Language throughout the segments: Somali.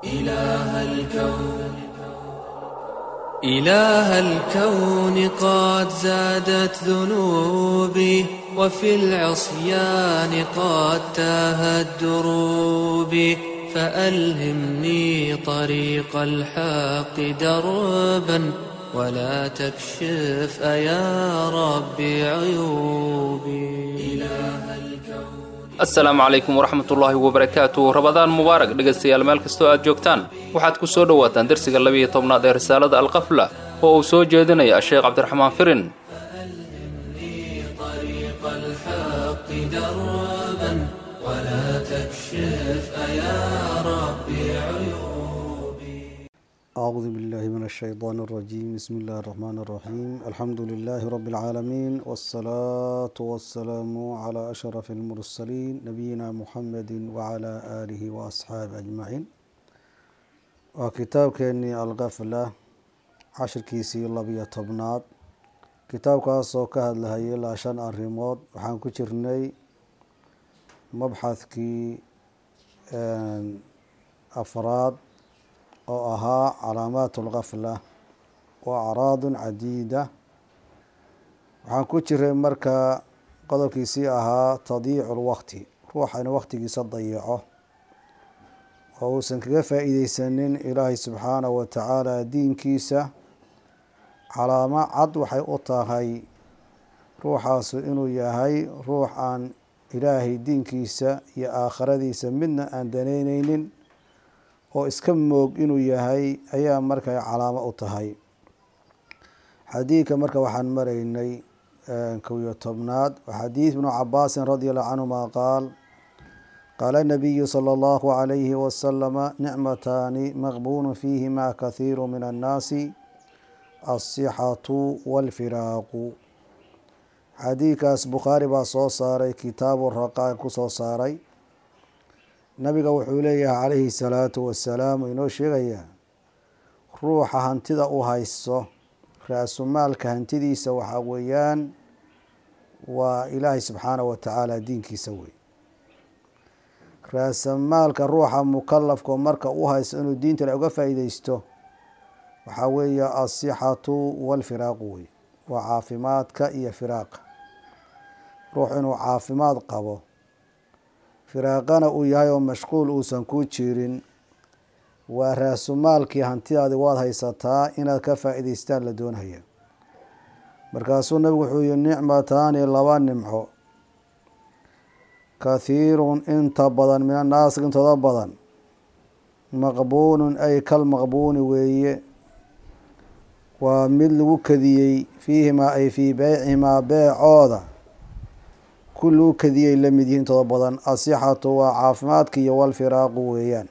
إله الكون إله الكون قد زادت ذنوبي وفي العصيان قد تاهت دروبي فألهمني طريق الحق دربا ولا تكشف أيا ربي عيوبي إله الكون asalaamu calaykum waraxmatullaahi wabarakaatu rabadaan mubaarak dhegaystayaal meel kastoo aad joogtaan waxaad ku soo dhowaataan dersiga labiiyo tobnaad ee risaalada alqafla oo uu soo jeedinaya sheekh cabdiraxmaan firin طريق الحق دربا ولا تكشف أيا ربي عيوبي أعوذ بالله من الشيطان الرجيم بسم الله الرحمن الرحيم الحمد لله رب العالمين والصلاة والسلام على أشرف المرسلين نبينا محمد وعلى آله وأصحابه أجمعين وكتاب كأني الغفلة عشر كيسي لبيا طبنات كتاب كاسو كهد لهي لا شان الريموت وحان كجرني مبحث كي أفراد oo ahaa calaamaat اlgafla wa acraad cadiida waxaan ku jiray marka qodobkiisii ahaa tadiicu اlwaqti ruuxa inuu waqtigiisa dayaco oo uusan kaga faa'iideysanin ilaahay subxaanahu wa tacaala diinkiisa calaamo cad waxay u tahay ruuxaasu inuu yahay ruux aan ilaahay diinkiisa iyo aakhiradiisa midna aan daneyneynin oo iska moog inuu yahay ayaa marka calaamo u tahay xadiidka marka waxaan maraynay kow iyo tobnaad xadiid ibnu cabaasin radi allahu canhuma qaal qaala nabiyu sala allahu calayhi wasalama nicmataani maqbuunu fiihima kathiiru min annaasi alsixatu walfiraaqu xadiidkaas bukhaari baa soo saaray kitaabu raqaaq ku soo saaray nabiga wuxuu leeyahay calayhi salaatu wasalaam inoo sheegayaa ruuxa hantida u haysto ra-sumaalka hantidiisa waxaa weeyaan waa ilaahay subxaanahu wa tacaala diinkiisa wey ra-samaalka ruuxa mukalafka marka u haysto inuu diinta uga faa'iideysto waxaa weeye asixatu walfiraaqu wey waa caafimaadka iyo firaaqa ruux inuu caafimaad qabo firaaqana uu yahay oo mashquul uusan ku jirin waa raasumaalkii hantidaadi waad haysataa inaad ka faa'iideystaan la doonaya markaasuu nabigu wuxuu yihi nicmataani laba nimco kathiirun inta badan min annaasi intooda badan maqbuunun ay kal maqbuuni weeye waa mid lagu kadiyey fiihimaa ay fii beycihimaa beecooda kuluu kadiyay la mid yihiin intooda badan asixatu waa caafimaadka iyo walfiraaqu weeyaan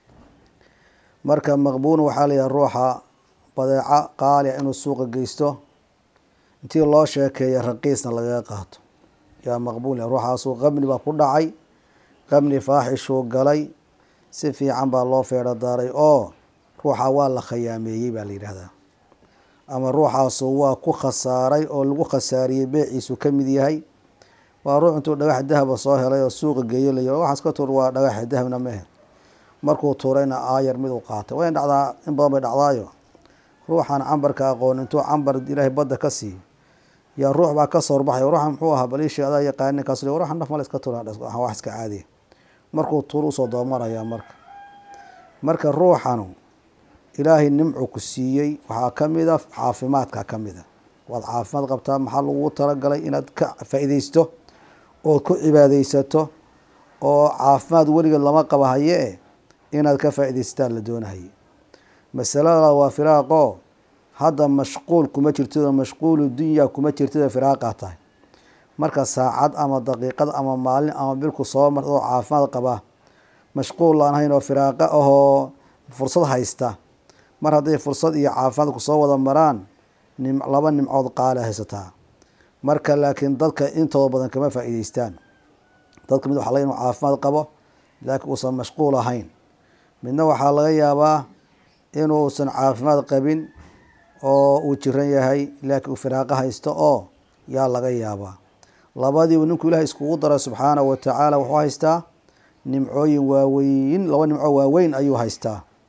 marka maqbuun waxaa layihaha ruuxa badeeco qaali a inuu suuqa geysto intii loo sheekeeya raqiisna lagaga qaato yaa maqbuun ruuxaasuu qabni baa ku dhacay qabni faaxishuu galay si fiican baa loo feedho daaray oo ruuxa waa la khayaameeyey baa la yidhaahdaa ama ruuxaasu waa ku khasaaray oo lagu khasaariyey beeciisu ka mid yahay waa ruux intuu dhagax dahaba soo helay oo suuqa geeyo la yiri waxaas ka tuur waa dhagaxa dahabna mehe markuu tuurayna aayar mid u qaatay way dhacdaa in badan bay dhacdaayo ruuxaan cambarka aqoon intuu cambar ilaahay badda ka siiyo yaa ruux baa ka soo horbaxay ruuxan muxuu ahaa baliishii adaa yaqaani ninkaas ruuxan naf male iska tuura wax iska caadiya markuu tuur usoo doomarayaa marka marka ruuxanu ilaahay nimcu ku siiyey waxaa kamid a caafimaadka kamid a waad caafimaad qabtaa maxaa lagu talagalay inaad ka faa'iideysto ood ku cibaadeysato oo caafimaad weligeed lama qaba haye e inaad ka faa'iideystaan la doonahaye masalada waa firaaqo hadda mashquul kuma jirtidoo mashquulu dunya kuma jirtidoo firaaqaa tahay marka saacad ama daqiiqad ama maalin ama bilku soo mar oo caafimaad qaba mashquul laan hayn oo firaaqa ahoo fursad haysta mar hadday fursad iyo caafimaad ku soo wada maraan nim laba nimcood qaala haysataa marka laakiin dadka intooda badan kama faa'iideystaan dadka mid waxa laga inuu caafimaad qabo laakiin uusan mashquul ahayn midna waxaa laga yaabaa inuusan caafimaad qabin oo uu jiran yahay laakiin uu firaaqo haysto oo yaa laga yaabaa labadiibu ninkuu ilaahay iskugu daray subxaanahu watacaala wuxuu haystaa nimcooyin waaweyn laba nimco waaweyn ayuu haystaa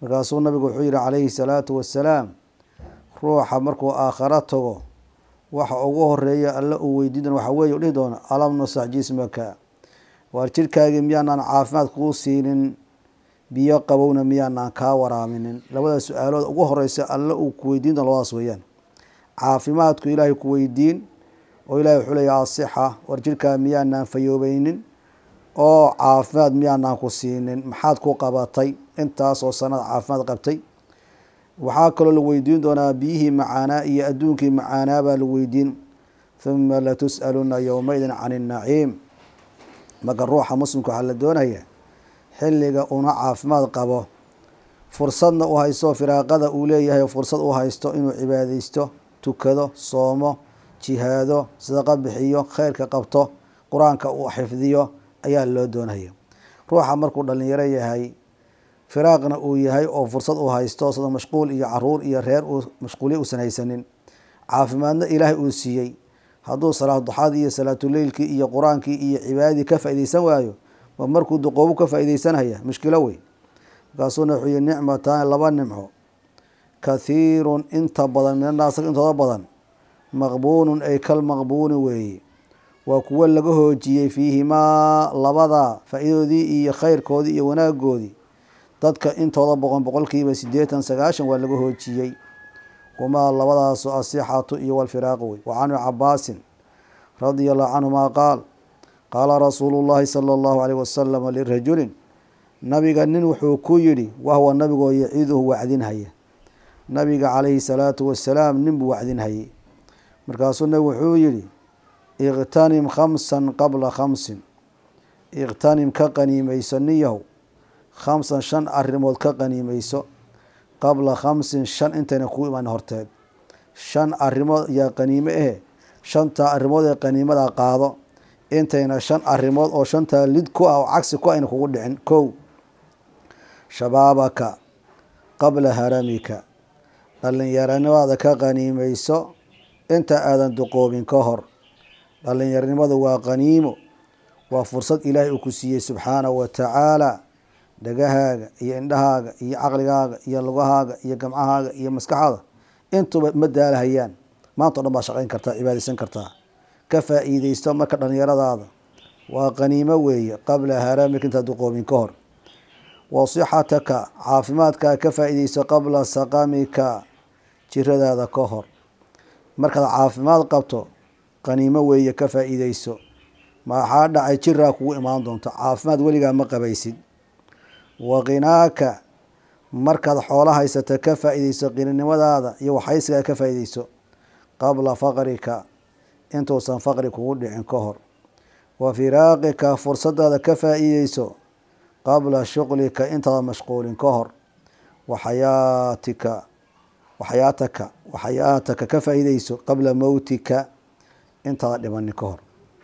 markaasuu nabigu wuxuu yihi calayhi salaatu wassalaam ruuxa markuu aakharo tago waxa ugu horeeya alla uu weydiin doona waxaa weeye u dhihi doona alam nusax jismaka waar jirkaagii miyaanaan caafimaad kuu siinin biyo qabowna miyaanaan kaa waraaminin labada su-aalood ugu horeysa alla uu ku weydiin doona labadaas weeyaan caafimaadku ilaahay ku weydiin oo ilahay wuxuu leeya asixa war jirkaa miyaanaan fayoobeynin oo caafimaad miyaanaan ku siinin maxaad ku qabatay intaasoo sanada caafimaad qabtay waxaa kaloo la weydiin doonaa biyihii macaanaa iyo adduunkii macaanaa baa la weydiin huma latus'aluna yowmaidin can innaciim marka ruuxa muslimka waxaa la doonaya xilliga una caafimaad qabo fursadna u haysto firaaqada uu leeyahay fursad u haysto inuu cibaadeysto tukado soomo jihaado sadaqo bixiyo kheyrka qabto qur-aanka uu xifdiyo ayaa loo doonaya ruuxa markuu dhalinyaro yahay firaaqna uu yahay oo fursad uu haysto sida mashquul iyo caruur iyo reer uu mashquulya uusan haysanin caafimaadna ilaahay uu siiyey hadduu salaad duxaadii iyo salaatuleylkii iyo qur-aankii iyo cibaadadii ka faaideysan waayo ma markuu duqoobu ka faaideysanaya mushkilo wey markaasuuna wuxuu yihi nicmataani laba nimco kathiirun inta badan min annaas intooda badan maqbuunun ay kal maqbuuni weeye waa kuwo laga hoojiyey fiihimaa labada faa-iidoodii iyo kheyrkoodii iyo wanaagoodii dadka intooda boqon boqolkiiba sideetan sagaashan waa laga hoojiyey kumaa labadaasu asixatu iyo walfiraaqu wey wa can cabaasin radia allahu canhuma qaal qaala rasuulu llahi sala allahu alayh wasalama lirajulin nabiga nin wuxuu ku yidhi wahwa nabigoo yaciiduhu wacdinhaya nabiga calayhi salaatu wasalaam nin buu wacdinhayay markaasuu nabigu wuxuu yihi iqtanim khamsan qabla khamsin iqtanim ka qaniimeyso niyahow khamsan shan arrimood ka qaniimeyso qabla khamsin shan intayna kuu imaan horteed shan arrimood ayaa qaniime ahe shantaa arrimood ee qaniimada qaado intayna shan arrimood oo shantaa lid ku ah oo cagsi ku ayna kugu dhicin kow shabaabaka qabla haramika dhallinyaranimada ka qaniimeyso inta aadan duqoobin ka hor dhallinyaranimadu waa qaniimo waa fursad ilaahay uu ku siiyey subxaanahu wa tacaala dhagahaaga iyo indhahaaga iyo caqligaaga iyo lugahaaga iyo gamcahaaga iyo maskaxaada intuba ma daalahayaan maanta o dhan baa shaqayn kartaa cibaadeysan kartaa ka faa-iideysto marka dhallinyaradaada waa qaniimo weeye qabla haramika intaad duqoobin ka hor wa sixataka caafimaadkaa ka faa-iideysto qabla saqamika jiradaada ka hor markaad caafimaad qabto qaniimo weeye ka faa-iideyso maxaa dhacay jiraa kugu imaan doonto caafimaad weligaa ma qabaysid wa qinaaka markaad xoolo haysato ka faa-iideyso qininimadaada iyo waxhaysigaa ka faa-iideyso qabla faqrika intuusan faqri kugu dhicin ka hor wa firaaqika fursadaada ka faa-iideyso qabla shuqlika intaada mashquulin ka hor wa xayaatika waxyaataka waxyaataka ka faa-iideyso qabla mowtika intaada dhimanin ka hor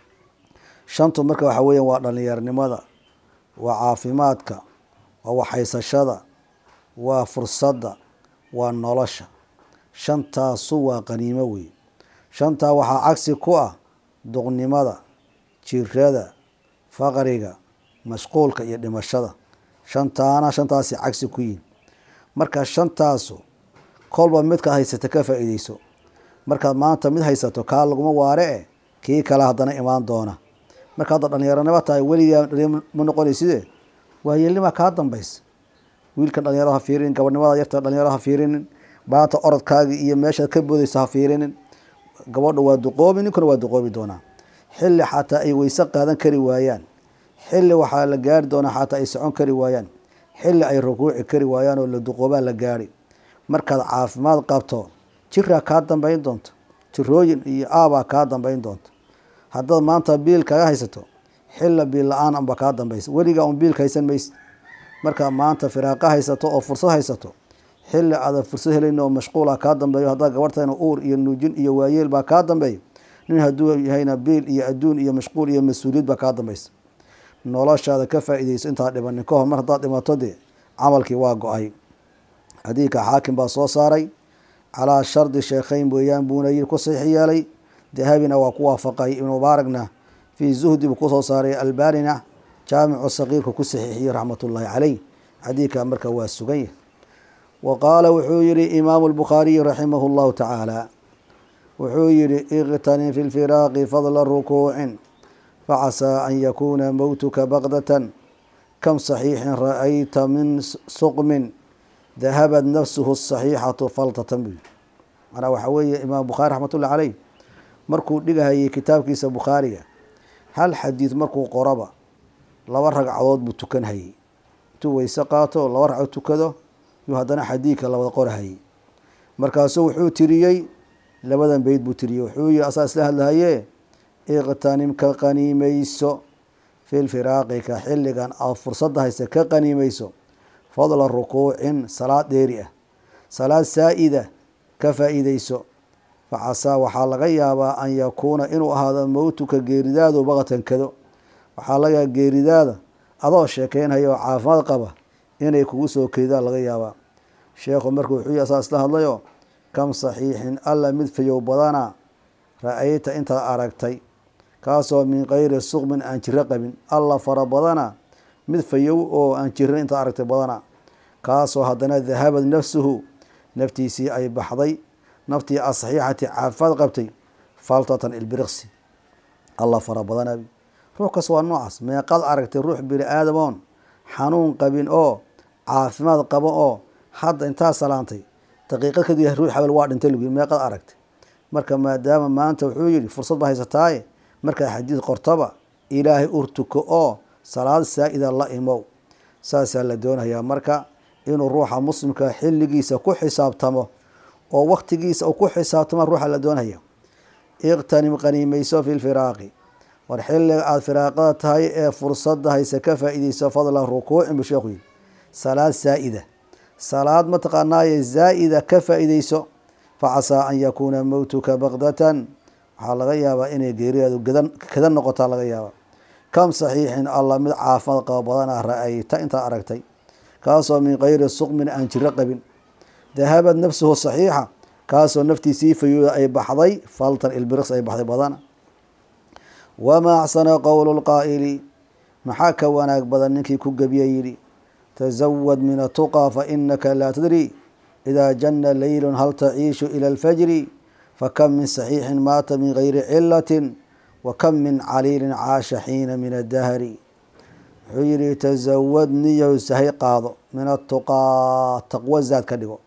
shantu marka waxaa weeya waa dhallinyaranimada waa caafimaadka waa waxhaysashada waa fursadda waa nolosha shantaasu waa qaniimo wey shantaa waxaa cagsi ku ah duqnimada jirada faqriga mashquulka iyo dhimashada shantaana shantaasi cagsi ku yihin marka shantaasu kolba midkaad haysata ka faa-iideyso markaad maanta mid haysato kaa laguma waare e kii kale haddana imaan doona marka hadda dhalinyaranimo tahay weligaa ma noqonayside waayeelnimaa kaa dambaysa wiilkan dhalinyaro ha fiirinin gabadhnimada yarta dhalinyaro ha fiirinin maanta orodkaagii iyo meeshaad ka boodeyso ha fiirinin gabadha waa duqoobi ninkuna waa duqoobi doonaa xilli xataa ay weyse qaadan kari waayaan xilli waxaa la gaari doonaa xataa ay socon kari waayaan xilli ay rukuuci kari waayaan oo la duqoobaa la gaari markaad caafimaad qabto jiraa kaa dambeyn doonta jirooyin iyo aabaa kaa dambeyn doonta haddaad maanta biil kaga haysato xilla biil la-aan anba kaa dambeysa weligaa un biilka haysan maysid markaa maanta firaaqa haysato oo fursad haysato xilli aadan fursad helayn oo mashquula kaa dambeeyo haddaa gabartayna uur iyo nuujin iyo waayeel baa kaa dambeeyo nin hadduu yahayna biil iyo adduun iyo mashquul iyo mas-uuliyad baa kaa dambeysa noloshaada ka faa-iideyso intaad dhimanin ka hor mar haddaad dhimato dee camalkii waa go-ay xadiidka xaakim baa soo saaray calaa shardi sheekheyn weeyaan buuna yiri ku saxiix yeelay dahabina waa ku waafaqay ibnu mubaaragna fii zuhdi buu kusoo saaray albanina jaamicu saqiirka ku saxiixiyey raxmatullaahi caleyh xadiidka marka waa sugan yahy wa qaala wuxuu yihi imaamu lbukhaariyi raximah llahu tacaala wuxuu yihi iqtanim fi lfiraaqi fadla rukuucin facasaa an yakuuna mowtuka baqdatan kam saxiixin ra'ayta min suqmin dahabad nafsuhu saxiixatu faltatan buu yihi manaa waxaa weeye imaam bukhaari raxmatullahi caleyh markuu dhigahayay kitaabkiisa bukhaariga hal xadiid markuu qoraba laba ragcadood buu tukan hayay intuu weyse qaato laba ragcadood tukado yuu haddana xadiidka labada qorahayay markaasuu wuxuu tiriyey labadan beyd buu tiriyey wuxuu yihi asaa isla hadlahaye iqtanim ka qaniimeyso fi lfiraaqika xilligan aad fursadda haysa ka qaniimeyso fadla rukuucin salaad dheeri ah salaad saa-ida ka faa-iideyso facasaa waxaa laga yaabaa an yakuuna inuu ahaado mowtuka geeridaadu baqatan kado waxaa laga yaaba geeridaada adoo sheekeynhaya oo caafimaad qaba inay kugu soo keedaan laga yaabaa sheekhu marka wuxuu yihi asaa isla hadlayo kam saxiixin alla mid fayow badana ra-ayta intaad aragtay kaasoo min kayri suqmin aan jiro qabin alla fara badana mid fayow oo aan jirin intaad aragtay badana kaasoo haddana dahabad nafsuhu naftiisii ay baxday naftii asaxiixati caafimaad qabtay faltatan ilbiriqsi alla fara badana ruux kas waa noocaas meeqaad aragtay ruux bini aadamoon xanuun qabin oo caafimaad qabo oo hadda intaa salaantay daqiiqad kadib ruux habel waa dhintay lagu meeqaad aragtay marka maadaama maanta wuxuu yihi fursad ba haysataaye markaad xadiid qortaba ilaahay urtuko oo salaad saa-ida la imow saasaa la doonayaa marka inuu ruuxa muslimka xilligiisa ku xisaabtamo oo waktigiisa uu ku xisaabtama ruuxa la doonaya iqtanim qaniimeyso fi lfiraaqi war xilliga aada firaaqada tahay ee fursadda hayse ka faa-ideyso fadla rukuucin buu sheekhu yihi salaad saa-ida salaad mataqaanaaye zaa-ida ka faa-ideyso facasaa an yakuuna mowtuka baqdatan waxaa laga yaabaa inay geeridaadu gadan kada noqotaa laga yaabaa kam saxiixin alla mid caafimaad qabo badana ra-ayta intaad aragtay kaasoo min kayri suqmin aan jiro qabin dahabad nafsuhu saxiixa kaasoo naftiisii fayooda ay baxday faltan ilbiriqs ay baxday badana wamaa axsana qowlu lqaa'ili maxaa ka wanaag badan ninkii ku gebiye yidhi tasawad min atuqaa fa inaka laa tadri idaa janna leylun hal taciishu ila alfajri fakam min saxiixin maata min gayri cilatin wa kam min caliilin caasha xiina min addahri wuxuu yihi tasawad niyow sahay qaado min atuqaa taqwo zaad ka dhigo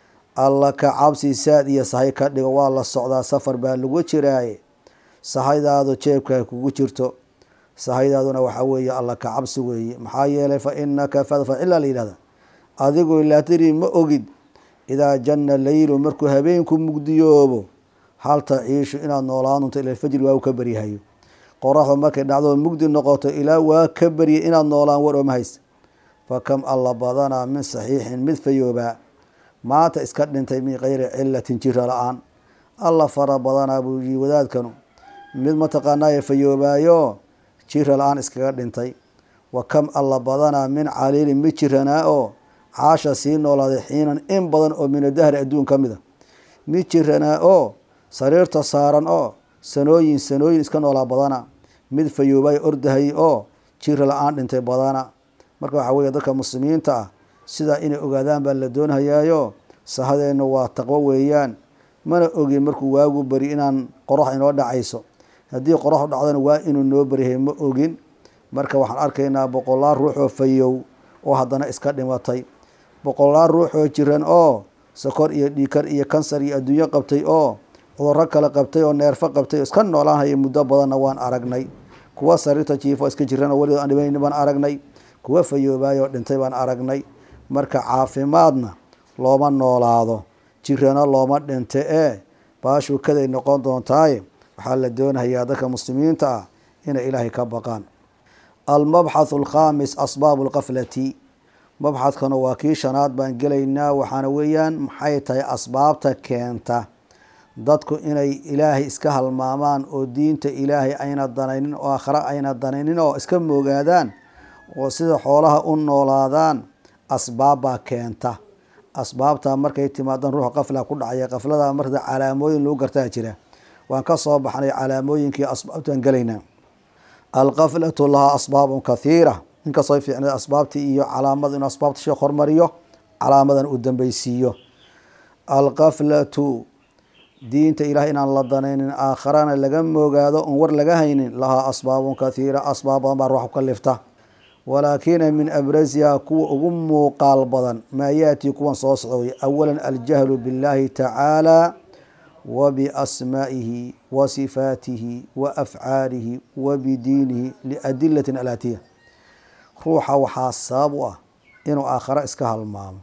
alla ka cabsi saad iyo sahay ka dhigo waa la socdaa safar baa lagu jiraaye sahaydaadu jeebka kugu jirto sahaydaaduna waxaa weeye alla ka cabsi weeye maxaa yeelay fa inaka fadfacila la yidhahda adigu laa tadri ma ogid idaa janna leylu markuu habeenku mugdiyoobo hal taciishu inaad noolaan doonto ila fajri waa u ka beryahayo qoraxda markay dhacdo mugdi noqoto ilaa waa ka beryay inaad noolaan war ooma hays fa kam alla badanaa min saxiixin mid fayoobaa maanta iska dhintay min kayri cilatin jira la-aan alla fara badanaa buu yii wadaadkanu mid mataqaanaaye fayoobaayo jira la-aan iskaga dhintay wa kam alla badanaa min caliilin mid jiranaa oo caasha sii noolaaday xiinan in badan oo min adahri adduun ka mid a mid jiranaa oo sariirta saaran oo sanooyin sanooyin iska noolaa badana mid fayoobay ordahay oo jira la-aan dhintay badana marka waxaa weeye dadka muslimiinta ah sidaa inay ogaadaan baa la doonhayaayo sahadeenna waa taqwo weeyaan mana ogin markuu waagu beri inaan qorax inoo dhacayso haddii qoraxu dhacdana waa inuu noo beryahay ma ogin marka waxaan arkaynaa boqolaal ruux oo fayow oo haddana iska dhimatay boqolaal ruux oo jiran oo sokor iyo dhiikar iyo kansar iyo adduunyo qabtay oo cudurro kale qabtay oo neerfo qabtay oo iska noolaanhaya muddo badanna waan aragnay kuwa sariirta jiifo iska jiran oo weligood aan dhibayn baan aragnay kuwa fayoobaay oo dhintay baan aragnay marka caafimaadna looma noolaado jirana looma dhinte ee baashuu kaday noqon doontaaye waxaa la doonayaa dadka muslimiinta ah inay ilaahay ka baqaan almabxathu alkhaamis asbaabu alkaflati mabxadkana waa kii shanaad baan gelaynaa waxaana weeyaan maxay tahay asbaabta keenta dadku inay ilaahay iska halmaamaan oo diinta ilaahay ayna danaynin oo aakhare ayna danaynin oo iska moogaadaan oo sida xoolaha u noolaadaan asbaabbaa keenta asbaabtaa markay timaadaan ruuxa qafla ku dhacaya qaflada marka calaamooyin lagu gartaa jira waan ka soo baxnay calaamooyinkii asbaabtaan gelaynaa alqaflatu lahaa asbaabun kathiira inkastoo fiicnay asbaabtii iyo calaamada inuu asbaabta sheekh hormariyo calaamadan uu dambeysiiyo alkaflatu diinta ilaah inaan la danaynin aakharana laga moogaado oon war laga haynin lahaa asbaabun kathiira asbaab badan baa ruux ku kalifta walaakina min abrasiha kuwa ugu muuqaal badan maa yaati kuwan soo socday awalan aljahlu biاllahi tacaala wa biasmaa'ihi wa sifaatihi wa afcaalihi wa bidiinihi liadilatin alaatiya ruuxa waxaa sabab u ah inuu aakhare iska halmaamo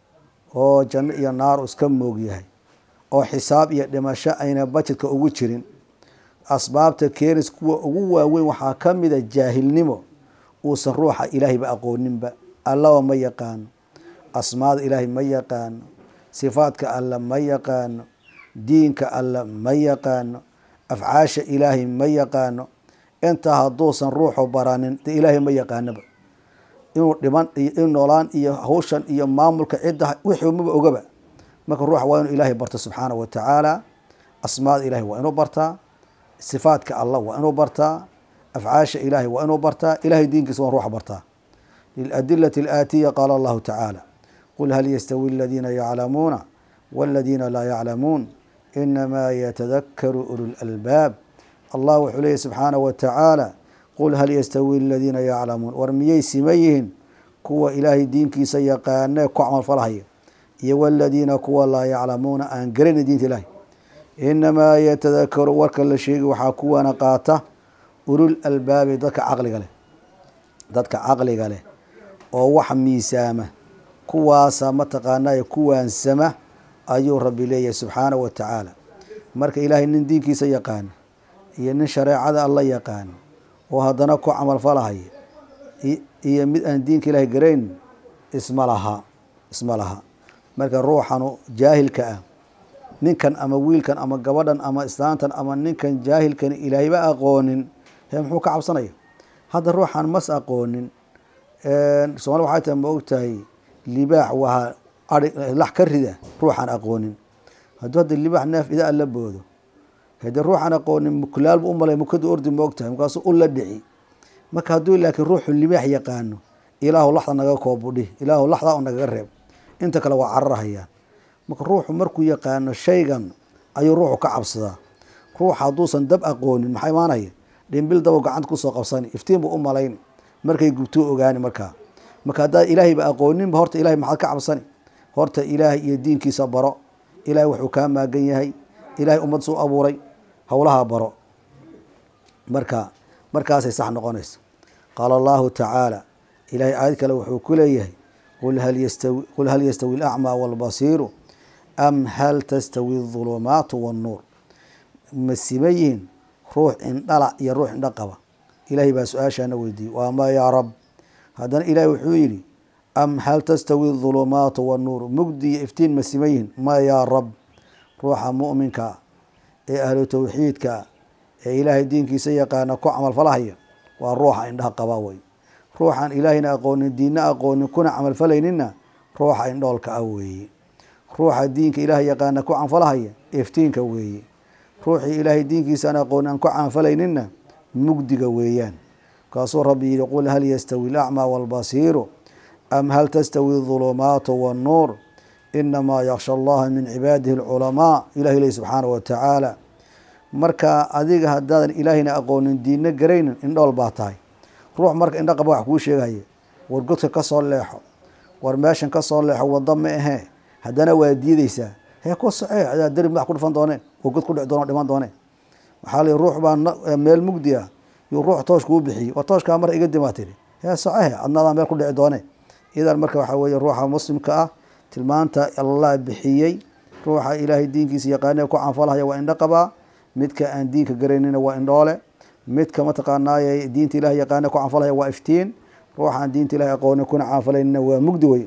oo janno iyo naaru iska moog yahay oo xisaab iyo dhimasho ayna bajedka ugu jirin asbaabta keenis kuwa ugu waaweyn waxaa ka mida jaahilnimo uusan ruuxa ilaahayba aqooninba allaba ma yaqaano asmaada ilaahay ma yaqaano sifaadka alla ma yaqaano diinka alla ma yaqaano afcaasha ilaahay ma yaqaano intaa hadduusan ruuxu baranin de ilaahay ma yaqaanoba inuu dhiman iyo in noolaan iyo hawshan iyo maamulka cidda wixii maba ogaba marka ruuxa waa inuu ilaahay barto subxaana wa tacaala asmaada ilahay waa inuu bartaa sifaadka allah waa inuu bartaa afcaasha ilaahay waa inuu bartaa ilahay diinkiisa waa ruuxa bartaa liladilati alaatiya qaala allahu tacaala qul hal yastawi aladiina yaclamuuna waladiina laa yaclamuun inamaa yatadakaru ulu lalbaab allah wuxuu leeyahy subxaana wa tacaala qul hal yastawi aladiina yaclamuun war miyay siman yihiin kuwa ilaahay diinkiisa yaqaanee ku camalfalhaya iyo waladiina kuwa laa yaclamuuna aan garanay diinta ilaahay inamaa yatadakaru warka la sheegi waxaa kuwana qaata ulul albaabi dadka caqliga leh dadka caqliga leh oo wax miisaama kuwaasa mataqaanaa kuwaansama ayuu rabbi leeyahay subxaana wa tacaala marka ilaahay nin diinkiisa yaqaano iyo nin shareecada alla yaqaano oo haddana ku camalfalahaya iyo mid aan diinka ilaahay garayn isma laha isma laha marka ruuxanu jaahilka ah ninkan ama wiilkan ama gabadhan ama islaantan ama ninkan jaahilkan ilaahayba aqoonin he muxuu ka cabsanaya hadda ruuxan mas aqoonin soomali waxay tahay ma ogtahay libaax waa ai lax ka rida ruuxaan aqoonin hadduu hadda libaax neef idaa la boodo hade ruuxaan aqoonin muklaalbu u malay mukadu ordi ma ogtahay markaasuu u la dhici marka hadduu laakiin ruuxu libaax yaqaano ilaahu laxda naga koobudhi ilaahu laxdaa u nagaga reeb inta kale waa cararhayaan marka ruuxu markuu yaqaano shaygan ayuu ruuxu ka cabsadaa ruuxa hadduusan dab aqoonin maxaa imaanaya dhimbil dabo gacanta kusoo qabsani iftiin buu u malayn markay gubtuu ogaani markaa marka haddaad ilaahayba aqooninba horta ilahay maxaad ka cabsani horta ilaahay iyo diinkiisa baro ilahay wuxuu kaa maagan yahay ilahay ummad suu abuuray howlaha baro marka markaasay sax noqonaysa qaala allahu tacaala ilahay aayad kale wuxuu ku leeyahay qul hal yastawi alacmaa waalbasiiru am hal tastawi adulumaatu wannuur ma siman yihiin ruux indhala iyo ruux indha qaba ilaahay baa su-aashaana weydiiyey waa ma yaa rab haddana ilahay wuxuu yidhi am hal tastawi adulumaatu wannuur mugdi iyo iftiin ma siman yihiin ma yaa rab ruuxa mu'minka ee ahlu tawxiidka ee ilaahay diinkiisa yaqaana ku camalfalahaya waa ruuxa indhaha qaba wey ruuxaan ilaahayna aqoonin diinna aqoonin kuna camalfalayninna ruuxa indhoolka ah weeye ruuxa diinka ilaahay yaqaana ku camalfalahaya iftiinka weeye ruuxii ilaahay diinkiisaan aqoonin aan ku camalfalayninna mugdiga weeyaan markaasuu rabbi yihi qul hal yastawi alacmaa waalbasiiru am hal tastawi adulumaatu wannuur inamaa yaksha allaha min cibaadihi alculamaa ilahi ley subxaana wa tacaala marka adiga haddaadan ilaahayna aqoonin diinna garaynin indhool baa tahay ruux marka indho qaba wax kuu sheegaya war godka ka soo leexo war meeshan ka soo leexo waddo ma ahee haddana waa diideysaa hee ku socee adaa dari madax ku dhufan doone oo god ku dhici doone o dhiman doone waxaa lii ruux baa meel mugdi ah yuu ruux toosh kuu bixiyey war tooshkaa mar iga dimaa tiri hee socehe adnaadaa meel ku dhici doone idan marka waxaa weeye ruuxa muslimka ah tilmaanta allah bixiyey ruuxa ilaahay diinkiisa yaqaanee ku canfalhaya waa indho qabaa midka aan diinka garaynina waa indhoole midka mataqaanaaye diinta ilahay yaqaane ku canfalhaya waa iftiin ruuxaan diinta ilahay aqoonin kuna canfalaynina waa mugdi wey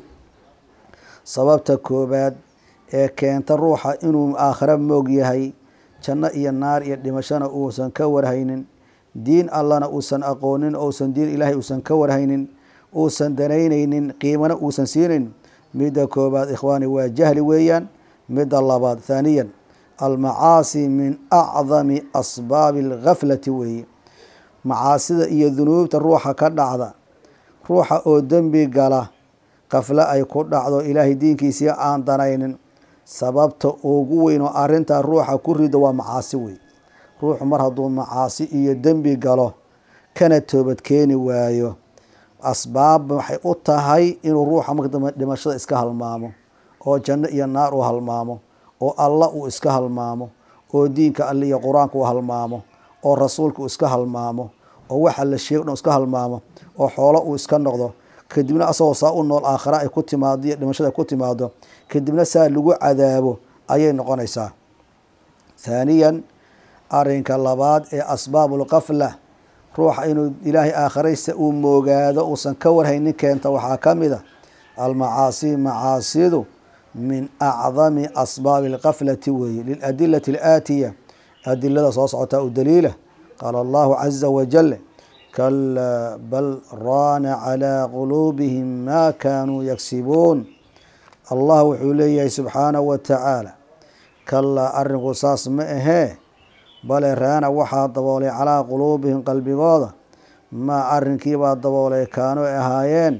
sababta koobaad ee keenta ruuxa inuu aakhira moog yahay janno iyo naar iyo dhimashona uusan ka warhaynin diin allana uusan aqoonin ousan diin ilaahay uusan ka warhaynin uusan danaynaynin qiimana uusan siinayn midda koobaad ikhwaani waa jahli weeyaan midda labaad thaaniyan almacaasi min acdami asbaabi alghaflati weeye macaasida iyo dunuubta ruuxa ka dhacda ruuxa oo dembi gala qafle ay ku dhacdo ilaahay diinkiisii aan danaynin sababta ugu weyn oo arrintaa ruuxa ku rido waa macaasi wey ruuxu mar hadduu macaasi iyo dembi galo kana toobad keeni waayo asbaab waxay u tahay inuu ruuxa marka dambe dhimashada iska halmaamo oo janno iyo naar uu halmaamo oo alla uu iska halmaamo oo diinka alle iyo qur-aanka uu halmaamo oo rasuulka uu iska halmaamo oo waxa la sheego dhan iska halmaamo oo xoolo uu iska noqdo kadibna asagoo saa u nool aakhira ay ku timaado iyo dhimashada ay ku timaado kadibna saa lagu cadaabo ayay noqonaysaa thaaniyan arinka labaad ee asbaabulqafla ruuxa inuu ilaahay aakhiraysa uu moogaado uusan ka warhaynin keenta waxaa ka mid a almacaasi macaasidu min acdami asbaabi alqaflati weeye liladilati alaatiya adilada soo socotaa u daliila qaala allahu caza wajal kalaa bal raana calaa quluubihim maa kaanuu yagsibuun allah wuxuu leeyahay subxaanahu wa tacaala kalaa arrinku saas ma ahee bale raana waxaa daboolay calaa quluubihim qalbigooda maa arrinkiibaa daboolay kaanuu ahaayeen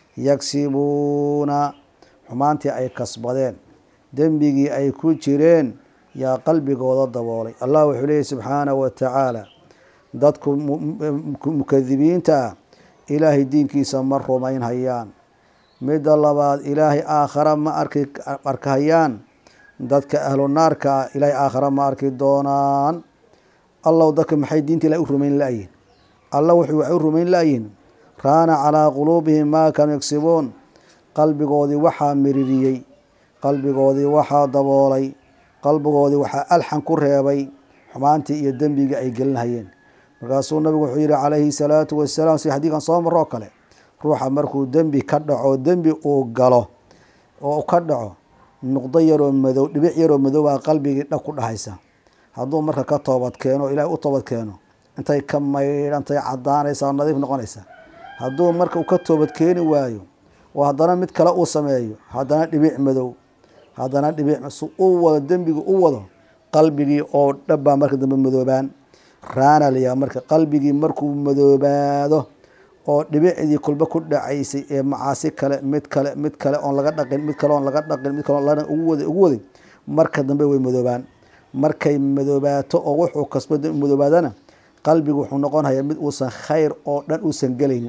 yagsibuuna xumaantii ay kasbadeen dembigii ay ku jireen yaa qalbigooda daboolay allah wuxuu leeyahy subxaanahu wa tacaala dadku mukadibiinta ah ilaahay diinkiisa ma rumayn hayaan midda labaad ilaahay aakhara ma arki arkahayaan dadka ahlu naarka ah ilaahay aakhara ma arki doonaan allow dadka maxay diinta ilahay u rumayn la-yihin alla wuxuu waxay u rumayn la-yihin raana calaa quluubihim maa kaanuu yagsibuun qalbigoodii waxaa miririyey qalbigoodii waxaa daboolay qalbigoodii waxaa alxan ku reebay xumaantii iyo dembigii ay gelinhayeen markaasuu nabigu wuxuu yihi calayhi salaatu wasalaam si xadiikan soo maroo kale ruuxa markuu dembi ka dhaco dembi uu galo oo ka dhaco nuqdo yaroo madow dhibic yaroo madowbaa qalbigii dhag ku dhahaysa hadduu marka ka toobad keeno o ilaahay u toobad keeno intay ka maydhantay cadaanaysa oo nadiif noqonaysa hadduu marka uu ka toobad keeni waayo oo haddana mid kale uu sameeyo haddana dhibic madow haddana dhibic su u wado dembiga u wado qalbigii oo dhabbaa marka dambe madoobaan raana layaha marka qalbigii markuu madoobaado oo dhibicdii kulba ku dhacaysay ee macaasi kale mid kale mid kale oon laga dhaqin mid kale oon laga dhaqin mid kale oon ugu wada ugu waday marka dambe way madoobaan markay madoobaato oo wuxuu kasba madoobaadana qalbigu wuxuu noqonhayaa mid uusan khayr oo dhan uusan gelaynin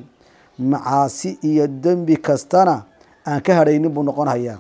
macaasi iyo dembi kastana aan ka hadhaynin buu noqon hayaa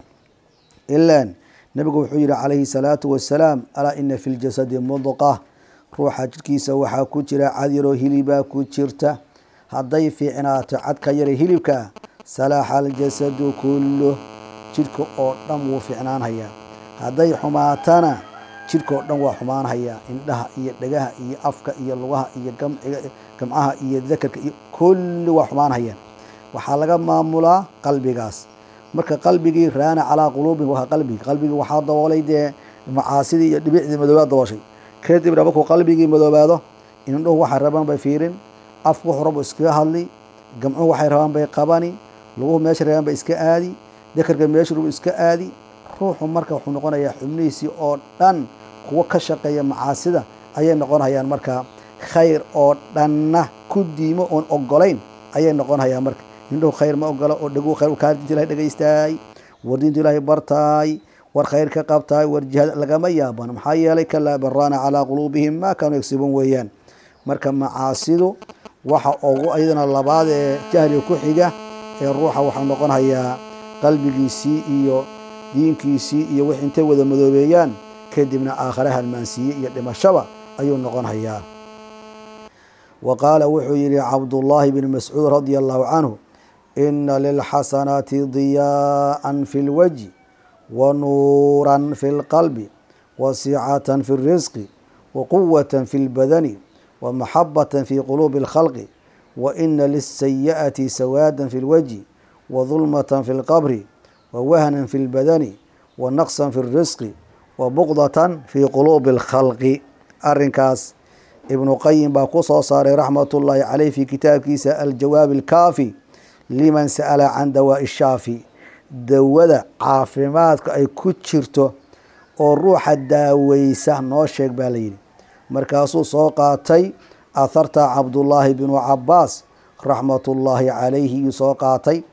ilaan nabigu wuxuu yihi calayhi salaatu wasalaam alaa ina fi ljasadi mudqa ruuxa jidhkiisa waxaa ku jira cad yaroo hilibaa ku jirta hadday fiicnaato cadka yare hilibkaa salaaxa aljasadu kulluh jidhka oo dhan wuu fiicnaanhayaa hadday xumaatana jidhka oo dhan waa xumaanhayaa indhaha iyo dhagaha iyo afka iyo lugaha iyo gamciga gamcaha iyo dakarka iyo kulli waa xumaanhayaan waxaa laga maamulaa qalbigaas marka qalbigii raana calaa quluubihim waa qalbigi qalbigii waxaa daboolay dee macaasidii iyo dhibicdii madoobaad dabooshay kadibna markuu qalbigii madoobaado indhuhu waxay rabaan bay fiirin afku wuxuu rabu iskaga hadli gamcuhu waxay rabaan bay qabani luguhu meesha rabaan bay iska aadi dakarka meesha rabu iska aadi ruuxu marka wuxuu noqonayaa xubnihiisii oo dhan kuwo ka shaqeeya macaasida ayay noqonhayaan marka khayr oo dhanna ku diimo oon ogolayn ayay noqonhayaan marka indhuhu khayr ma ogolo oo dheguu khayr kaa diinta ilahay dhegaystaay war diintu ilaahay bartaay war khayr ka qabtaay war jihaad lagama yaaban maxaa yeelay kalaa baraana calaa quluubihim maa kaanuu yagsibuun weeyaan marka macaasidu waxa ugu ayadana labaad ee jahliga ku xiga ee ruuxa waxaa noqon hayaa qalbigiisii iyo diinkiisii iyo wix intay wada madoobeeyaan kadibna aakhare halmaansiiye iyo dhimashaba ayuu noqon hayaa wa qaala wuxuu yihi cabdullaahi bn mascuud radia allahu canhu ina lilxasanaati diyaa'an fi lwajhi wa nuuran fi lqalbi wa sicatan fi اrisqi wa quwata fi lbadani wa maxabata fi quluubi اlkhalqi wa ina liلsayi'ati sawaada fi lwajhi wa dulmata fi lqabri wa wahna fi lbadani wa naqsa fi اrisqi wa buqdata fi quluubi اlkhalqi arinkaas ibnu qayim baa ku soo saaray raxmat ullaahi caleyh fi kitaabkiisa aljawaab alkaafi liman sa'ala can dawaa'i shaafi dawada caafimaadka ay ku jirto oo ruuxa daaweysa noo sheeg baa layidhi markaasuu soo qaatay aharta cabdullaahi bnu cabaas raxmatullaahi calayhi yuu soo qaatay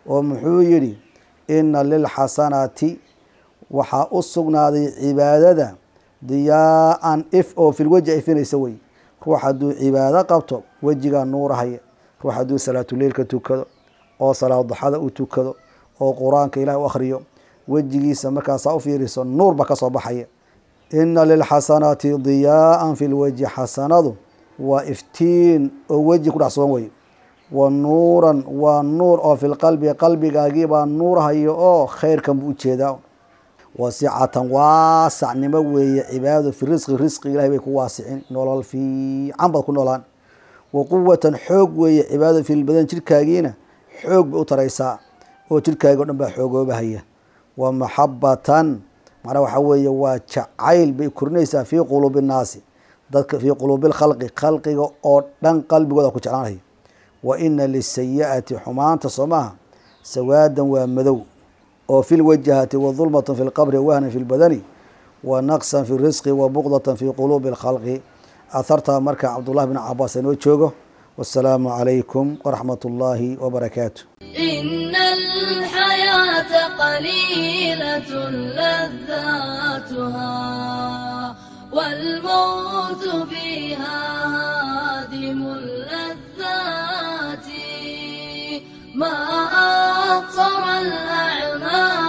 oo muxuu yidhi ina lilxasanaati waxaa u sugnaaday cibaadada diyaa-an if oo filweji ifinaysa wey ruux hadduu cibaado qabto wejigaa nuurahaya ruux hadduu salaatuleilka tukado oo salaad duxada u tukado oo qur-aanka ilaah u akhriyo wejigiisa markaasaa u fiiriso nuur ba kasoo baxaya ina lilxasanaati diyaa-an fi lwejhi xasanadu waa iftiin oo weji ku dhex sugan wey wa nuuran waa nuur oo filqalbi qalbigaagiibaa nuurhayo oo khayrkan buu ujeedaa wasicatan waasacnimo weeye cibaadadu fi risqi risqi ilahay bay ku waasicin nolol fiican baad ku noolaan wa quwatan xoog weeye cibaadadu filbadan jirkaagiina xoog bay u taraysaa oo jirkaagi o dhan baa xoogoobahaya wa maxabatan macnaa waxaa weeye waa jacayl bay korinaysaa fii quluubi nnaasi dadka fii quluubi lkhalqi khalqiga oo dhan qalbigooda ku jeclaanaya wa ina lisayi-ati xumaanta soo maaha sawaadan waa madow oo fi lwajahati wa dulmatan fi lqabri wahnan fi lbadani wa naqsan fi risqi wa buqdatan fi quluubi lkhalqi ahartaa marka cabdullahi bn cabaas inoo joogo wasalaamu calaykum waraxmat ullaahi wabarakaatu إن الحياة قليلة لذاتها والموت فيها هادم اللذات ما أقصر الأعمال